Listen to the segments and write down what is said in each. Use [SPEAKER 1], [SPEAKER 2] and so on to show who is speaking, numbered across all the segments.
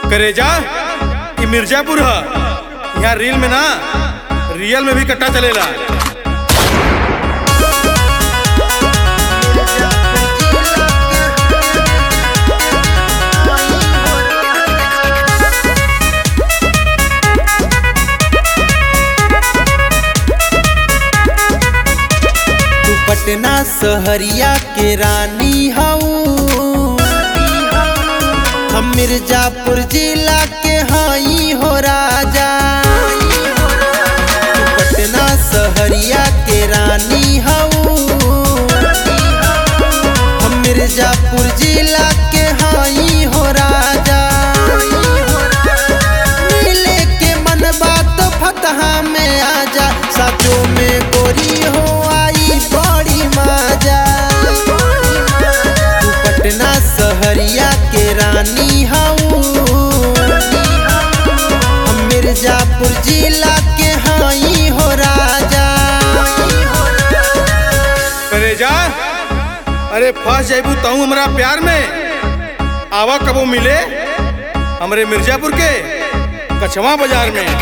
[SPEAKER 1] करेजा ई मिर्जापुर ह यहाँ रील में ना रियल में भी कट्टा चलेला
[SPEAKER 2] तू पटना सहरिया के रानी हऊ हम मिर्जापुर जिला के हई हो राजा तू पटना सहरिया के रानी हऊ हम मिर्जापुर जिला के हई हो राजा मिले के मन बात फतहा में आजा साचो में गोरी हो आई बड़ी माजा तू पटना सहरिया के रानी हऊ हम मिर्जापुर जिला के हई हो राजा
[SPEAKER 1] करेजा अरे फंस जाइबू तहू हमरा प्यार में आवा कबो मिले हमरे मिर्जापुर के कछवा बाजार में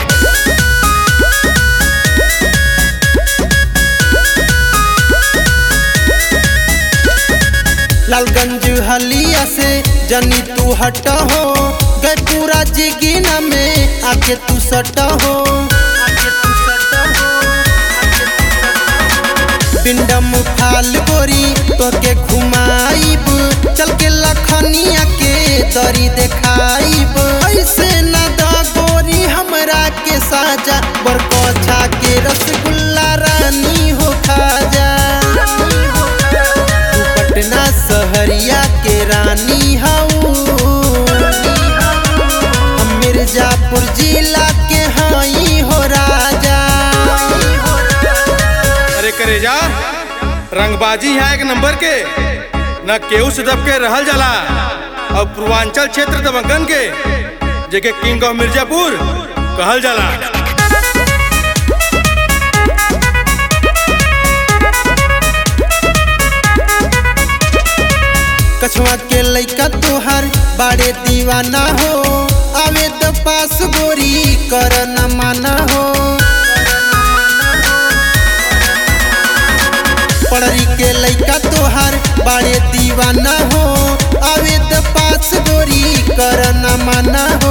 [SPEAKER 2] लालगंज हलिया से जनी तू हट हो गए पूरा जिगिना में आके तू सट हो पिंडम फाल गोरी तो के घुमाइब चल के लखनिया के दरी देखाइब ऐसे न द गोरी हमरा के साजा बरकोछा के रसगुल्ला रानी हो खाजा तू पटना सहरिया के रानी हऊ हम मिर्जापुर जिला के हई हो राजा
[SPEAKER 1] अरे करेजा रंगबाजी है एक नंबर के न केहू से दब के रहल जाला और पूर्वांचल क्षेत्र दबंगन के जेके किंग ऑफ मिर्जापुर कहल जाला
[SPEAKER 2] कछुआ के लइका तोहर बाड़े दीवाना हो आवे तो पास गोरी कर न माना हो पढ़री के लइका तोहर बाड़े दीवाना हो आवे तो पास गोरी कर न माना हो